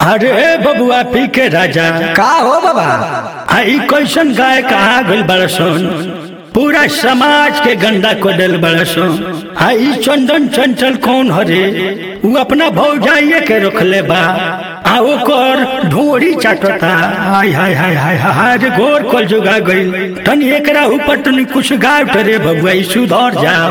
अरे बबुआ पी के राजा का हो बाबा आई कैसन गाय कहा गइल बड़सन पूरा समाज के गंदा को दिल बड़सन आई चंदन चंचल कौन हरे उ अपना भौजाइये के रखले बा आ ओकर ढोरी चाटता हाय हाय हाय हाय हाय रे गोर कल जुगा गइल तनी एकरा ऊपर तनी कुछ गाय रे बबुआ ई सुधर जाओ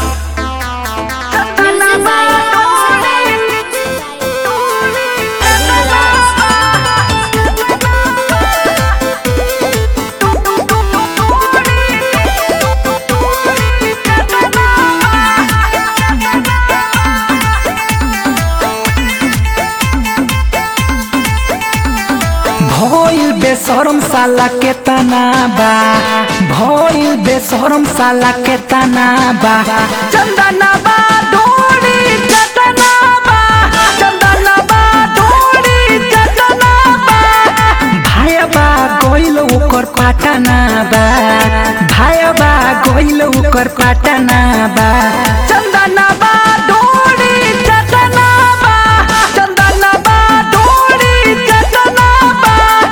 भइल बेशरम साला के तना बा भइल बेशरम साला के तना बा चंदना बा डोरी चटना बा चंदना बा डोरी चटना बा भाई बा गइल ओकर पाटना बा भाई बा गइल ओकर पाटना बा चंदना बा डोरी चटना बा चंदना बा डोरी चटना बा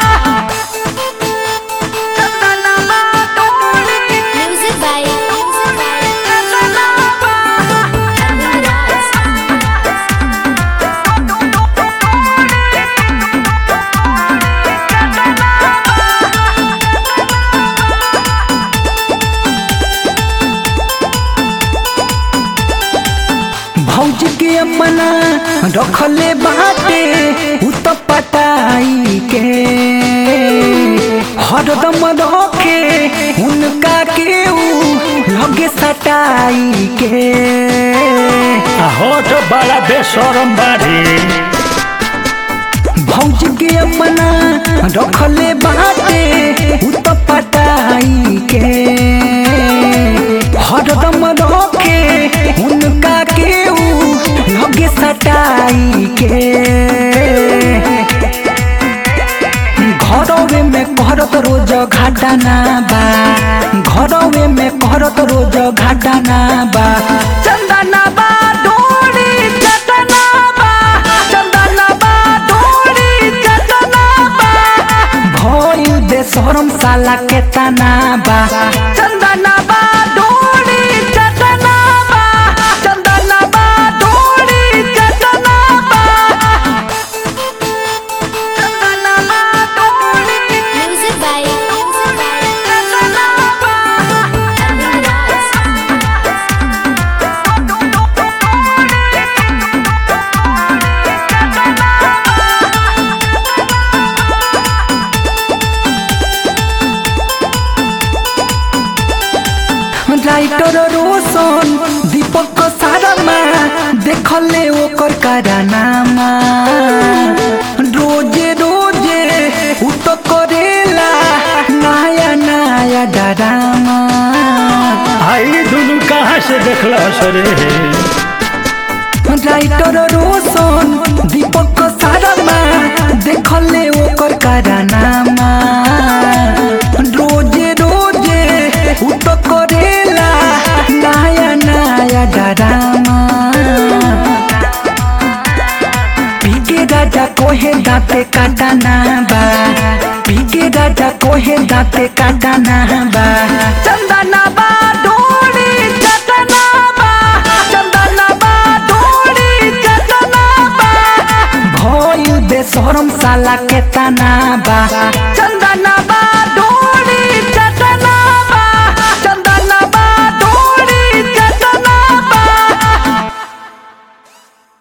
चंदना बा डोरी Music by चटना बा भौजी के अपना रखले बाटे उ त पटाई के हरदम रखे उनका के उ लगे सटाई के आ हो तो बड़ा बेशरम बाड़ी भौजी के अपना रखले बाटे उ त पटाई के हरदम रखे उनका के उ लगे सटाई के घरवे में करत रोज घाटाना बा घरवे में करत रोज घाटाना बा चंदना बा डोरी चटना बा चंदना बा डोरी चटना बा भइल बेशरम साला के तना बा चंदना बा डोरी चटना बा चंदना बा डोरी चटना बा चंदना बा डोरी Music by चटना बा राइटर रोशन दीपक सारामा देखले ओकर कारनामा रोजे रोजे उ तो करेला नया नया डरामा आई दुनू कहाँ से देखला सरे राइटर रोशन दीपक सारामा देखले ओकर कारनामा रोजे रोजे उ तो करेला नया नया डरामा पीके राजा कोहे दाते काटाना बा पीके राजा कोहे दाते काटाना बा चंदना बा डोरी चटना बा चंदना बा डोरी चटना बा भइल बेशरम साला के तना बा चंदना बा